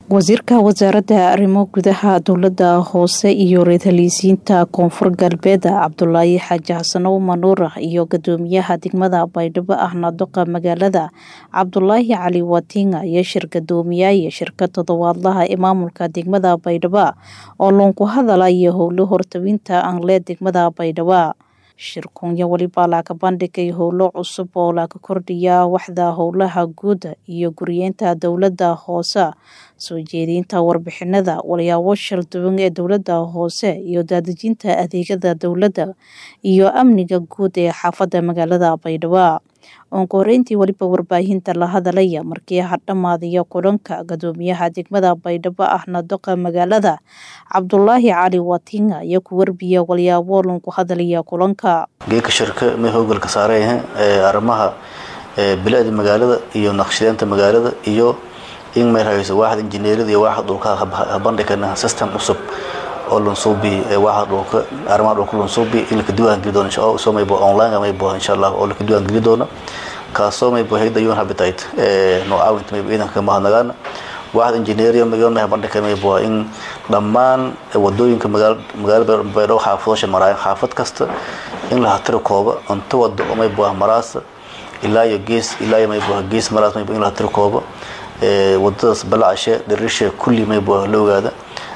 wasiirka wasaaradda arrimo gudaha dowladda hoose iyo reer-haliisiinta koonfur galbeed cabdulaahi xaaji xasanow manuur iyo gadoomiyaha degmada baydhabo ahna doqa magaalada cabdulaahi cali watinga iyo shir gadoomiyaaya shirka toddobaadlaha ee maamulka degmada baydhabo oo loonku hadalaya howlo hortawinta anlee degmada baydhabo shirkunya welibaa laga bandhigay howlo cusub oo laga kordhiya waxda howlaha guud iyo guriyeenta dowladda hoose soo jeedinta warbixinada walyaabo shalduwan ee dowladda hoose iyo daadejinta adeegyada dowladda iyo amniga guud ee xaafadda magaalada baydhabo oonka horeyntii weliba warbaahinta la hadalaya markii hadhamaadaya kulanka gadoomiyaha degmada baydhabo ahna doqa magaalada cabdulaahi cali watinga iyo ku warbiya walyaabo lanku hadalaya kulanka geeka shirka may howgalka saarayah arrimaha bilicda magaalada iyo naqshadeynta magaalada iyo in may rahayso waaxda injineeriyada iyo waaxda dhulka habandhigana system cusub oo lansuubi waaxda dhulka arrimaha dhulka lansuubi in laka diiwaangeli doono insha soo maybo online maybo insha allah oo laka diiwaangeli doono kaasoo maybo hayda un habitat noo caawinta maybo ciidanka mahadnagaana waaxda injineeriya magaalada habandhigka maybo in dhammaan wadooyinka magaalada baydhabo xaafadosha maraayan xaafad kasta in la hatiro kooba unta wado oo maybo maraasa ilaa iyo gees ilaa iyo maybo gees maraas maybo in la hatiro kooba wadadaas balacashe dhirishe kulli maybo la ogaada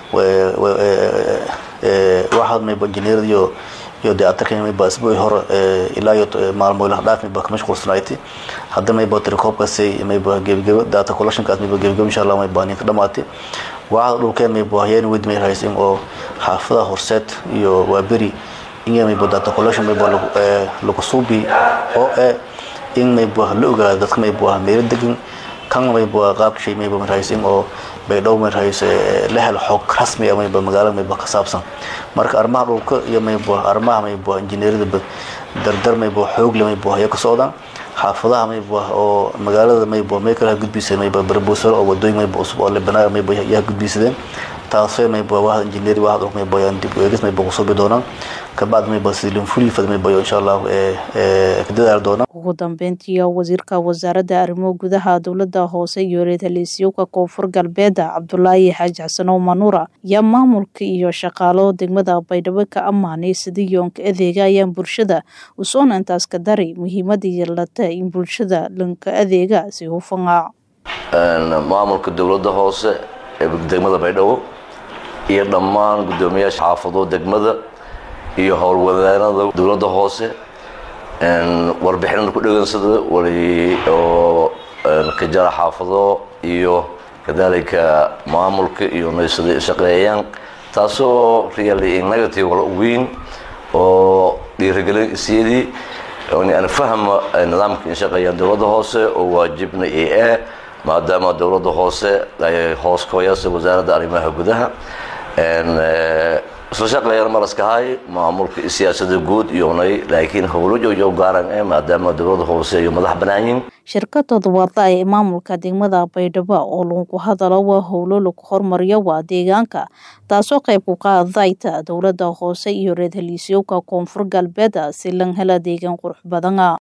waxaad maybo injineerada iyo iyo dayactirka maybo asbuuci hore ilaa iyo maalmo ilaha dhaaf maybo ka mashquulsanayti hadda maybo tirikoobkaasi maybo gebagebo data collectionkaas maybo gebagebo insha allah maybo ninka dhamaatay waxaad dhulkeen maybo hayeen wedi may rahaysin oo xaafadaha horseed iyo waaberi in maybo data collection maybo lagu suubi oo eh in maybo la ogaado dadka maybo meelo degan kan maybo qaabka shay maybo marhaysin oo baydhabo marhayse la helo xog rasmi ah maybo magaalada maybo ka saabsan marka arrimaha dhulka iyo maybo arrimaha maybo injineeriyada dardar maybo xoog le maybo haya ka socdaan xaafadaha maybo oo magaalada maybo may kala gudbisay maybo barbuusal oo wadooyin maybo cusub oo lebanaa maybo yaa gudbisadeen taasoo maybo waaxda injineeri waaxda dhulka maybo yaan dib eegis maybo kusubi doonaan kabacdi maybo sidii fulifad maybo insha allah ka dadaali doonaan ugu dambeyntii wasiirka wasaaradda arrimo gudaha dowladda hoose iyo reer-haliisyowka koonfur galbeed cabdulaahi xaaji xasanow manuura ayaa maamulka iyo shaqaalo degmada baydhabo ka ammaanay sidii yoonka adeega ayaan bulshada usoona intaas ka daray muhiimada yeelata in bulshada lanka adeega si hufanga maamulka dowladda hoose ee degmada baydhabo iyo dhammaan guddoomiyaasha xaafado degmada iyo howlwadaanada dowladda hoose warbixinada ku dhegansada wali oo ka jara xaafado iyo kadalika maamulka iyo naysada shaqeeyaan taasoo really negative wala weyn oo dhiirigelin isyadii aan fahma nidaamka in shaqeeyaan dowladda hoose oo waajibna i ah maadaama dowladda hoose ay hoos kooyasa wasaaradda arrimaha gudaha isla shaqeeyaan maraskahay maamulka siyaasada guud iyonay laakiin howlo joogjoog gaaran eh maadaama dowladda hoose iyo madax banaayiin shirka toddobaadla ee maamulka degmada baydhabo oo lagu hadalo waa howlo lagu hormariyo waa deegaanka taasoo qayb ku qaadayta dowladda hoose iyo reer-haliisyowka koonfur galbeed si lan hela deegaan qurux badana